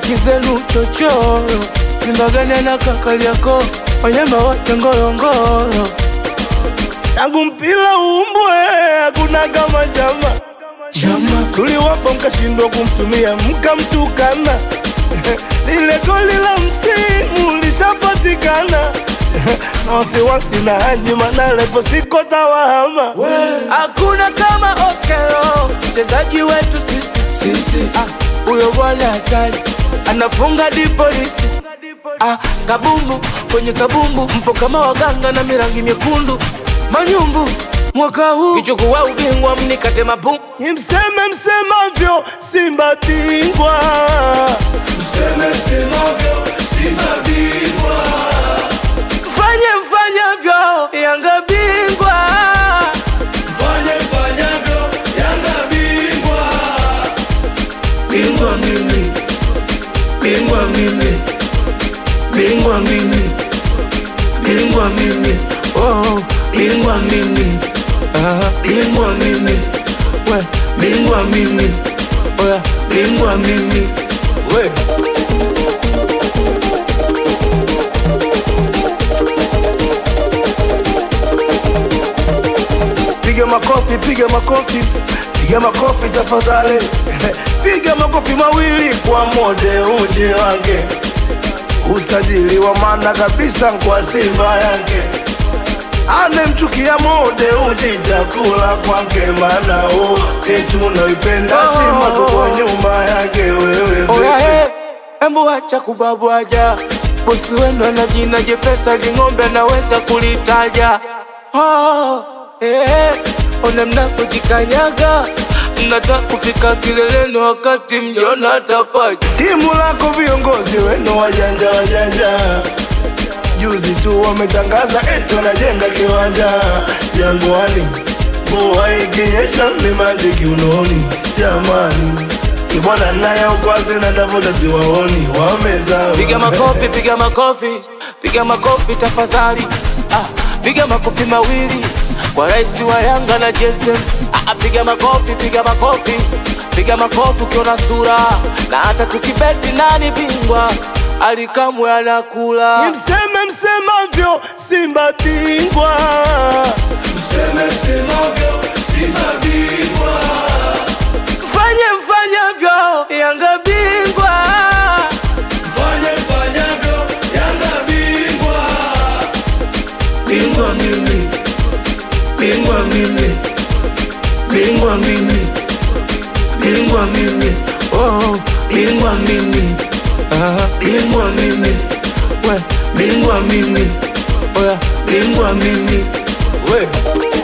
staki zenu chochoro, Simba gani na kakali yako, wanyama wote ngorongoro. Tangu mpira uumbwe hakuna kama chama chama, tuliwapa mkashindwa kumtumia mkamtukana. Lile goli la msimu lishapatikana na wasiwasi na Haji Manara ipo siko tawahama. Hakuna kama Okelo, mchezaji wetu sisi sisi. Ah, huyo bwana hatari anafunga di polisi. Ah, kabumbu kwenye kabumbu, mpo kama waganga na mirangi myekundu manyumbu mwaka huu kichukua ubingwa mnikate mapu ni mseme msemavyo Simba bingwa Mseme msemavyo, Simba bingwa. mfanye mfanyavyo Yanga bingwa Fanye mfanyavyo, Yanga bingwa. bingwa mimi bingwa mimi bingwa mimi bingwa mimi oh bingwa mimi ah bingwa mimi we bingwa mimi oya bingwa mimi We. Piga makofi, piga makofi, piga makofi tafadhali. Piga makofi mawili kwa mode uje wange. Usajili wa maana kabisa kwa Simba yake. Anemchukia mode uji chakula kwake, maana wote tunaipenda Simba, tuko nyuma yake wewe Oya vipi? he, embu acha kubabwaja, bosi wenu ana jina jepesa, ling'ombe anaweza kulitaja. Oh, eh, ona mnapojikanyaga, mnataka kufika kileleni wakati mjona tapaja. Timu lako viongozi wenu wajanja wajanja, juzi tu wametangaza eti wanajenga kiwanja Jangwani, mvua ikinyesha ni maji kiunoni. Jamani, kibwana naye ukwasi na tafuta siwaoni, wamezama. Piga makofi, piga makofi, piga makofi tafadhali. Ah, piga makofi mawili kwa rais wa Yanga na JSM. Ah, piga makofi, piga makofi, piga makofi ukiona sura, na hata tukibeti nani bingwa alikamwe anakula. Ni mseme msemavyo, Simba bingwa. Mseme msemavyo, Simba bingwa. Fanye mfanyavyo, Yanga bingwa. Fanye mfanyavyo, Yanga bingwa. Bingwa mimi, bingwa mimi, bingwa mimi, bingwa mimi, oh, bingwa mimi, ah, bingwa mimi, we, bingwa mimi, oya, bingwa mimi. We.